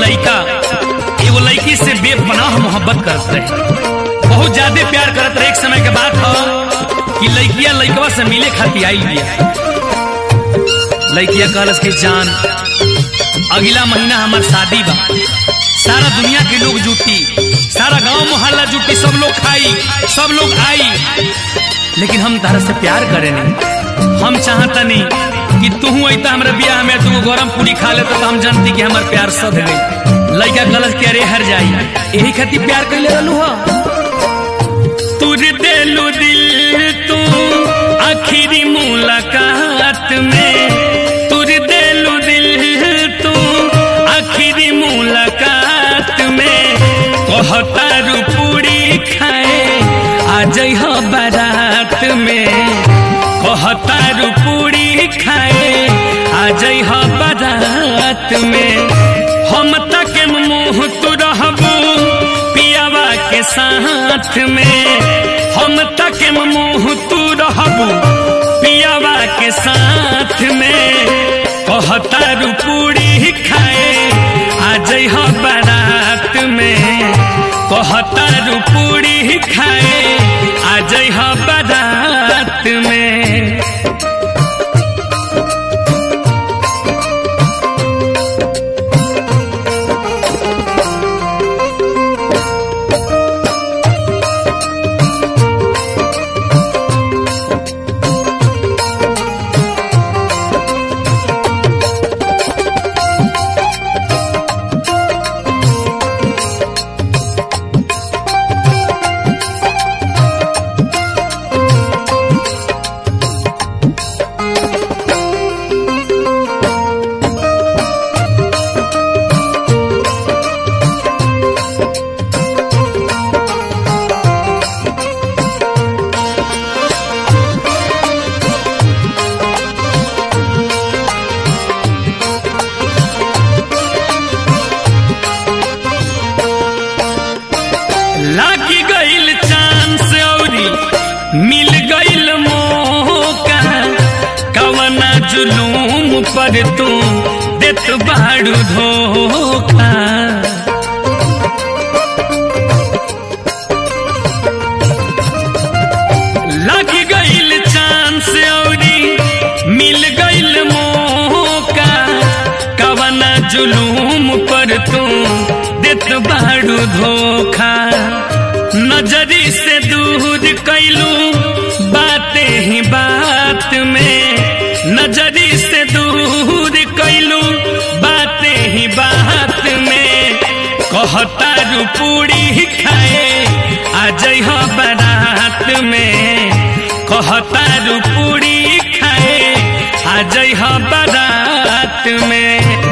लड़का एगो लड़की से बेपनाह मोहब्बत करत रहे बहुत ज्यादा प्यार करत रहे एक समय के बात हो कि लड़किया लड़कवा से मिले खातिर आई बिया लड़किया कहलस कि जान अगला महीना हमार शादी बा सारा दुनिया के लोग जुटी सारा गांव मोहल्ला जुटी सब लोग खाई सब लोग आई लेकिन हम तारा से प्यार करे नहीं हम चाहता नहीं कि तू अता हमारे बियाह में तू गरम पूरी खा ले तो हम जानती कि हमार प्यार सद गई लड़का गलत के अरे हर जाई यही खातिर प्यार कैले रहलू हो तुर देलू दिल तू आखिरी मुलाकात में तुर देलू दिल तू आखिरी मुलाकात में कहतारू पूरी खाए आ जइह बारात में कहतारू पूरी खाए आ जइह बारात में हम तक मुंह तू रहबू पियावा के साथ में हम तक मुंह तू रहबू पियावा के साथ में कहतारू पूरी खाए आ जइह बारात में कहतारू पूरी खाए आ जइह बारात में लागी गईल चांस औरी मिल गईल मौका कवना जुलूम पर तू देत बाड़ू धोखा लागी गईल चांस औरी मिल गईल मौका कवना जुलूम पर तू देत बाड़ू धोखा नजरी से दूर कैलू बातें ही बात में नजरी से दूर कैलू बातें ही बात में कहतारू पूरी खाए आ जइह बारात में कहतारू पूरी खाए आ जइह बारात में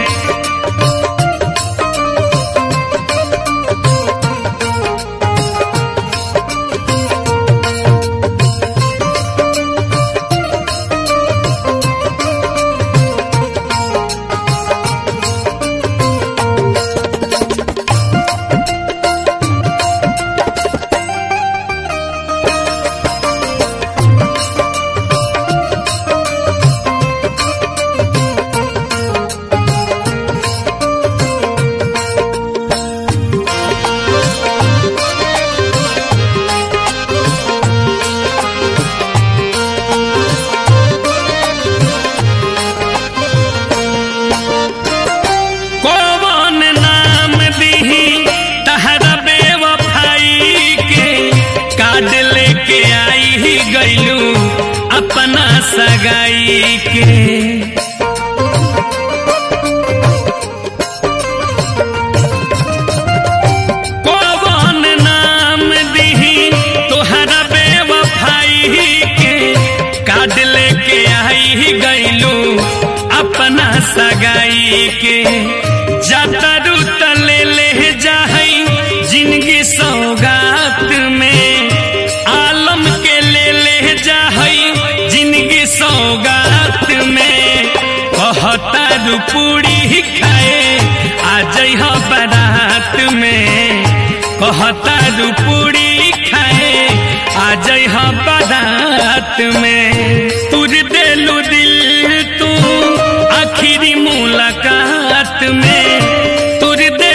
कौन नाम दीही तहरा बेवफाई के कार्ड लेके आई ही गईलू अपना सगाई के कौन नाम दीही तोहरा बेवफाई के कार्ड लेके आई ही गईलू अपना सगाई के जातरू तले ले जाहई जिंदगी सौगात में आलम के ले ले जाहई जिंदगी सौगात में कहतारू पूरी खाए आ जइह बारात में कहतारू पूरी खाए आ जइह बारात में तुर देलू दिल तू आखिरी मुलाकात में तुर दे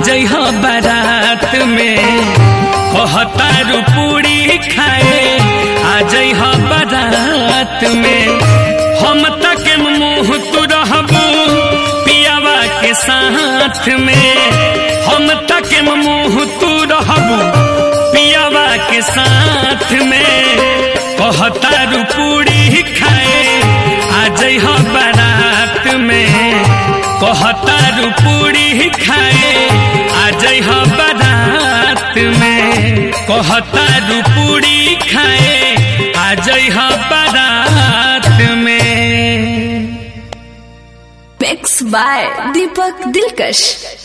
जइह बारात में कहतारू पूरी खाए आ जइह बारात में हम तक मुंह तू रहबू पियावा के साथ में हम तक मुंह तू रहबू पियावा के साथ में कहतारू पूरी खाए आ जइह बारात में कहतारू पूरी खाए आ जइह बारात में कहतारू पूरी खाए आ जइह बारात में Mixed by Deepak Dilkash.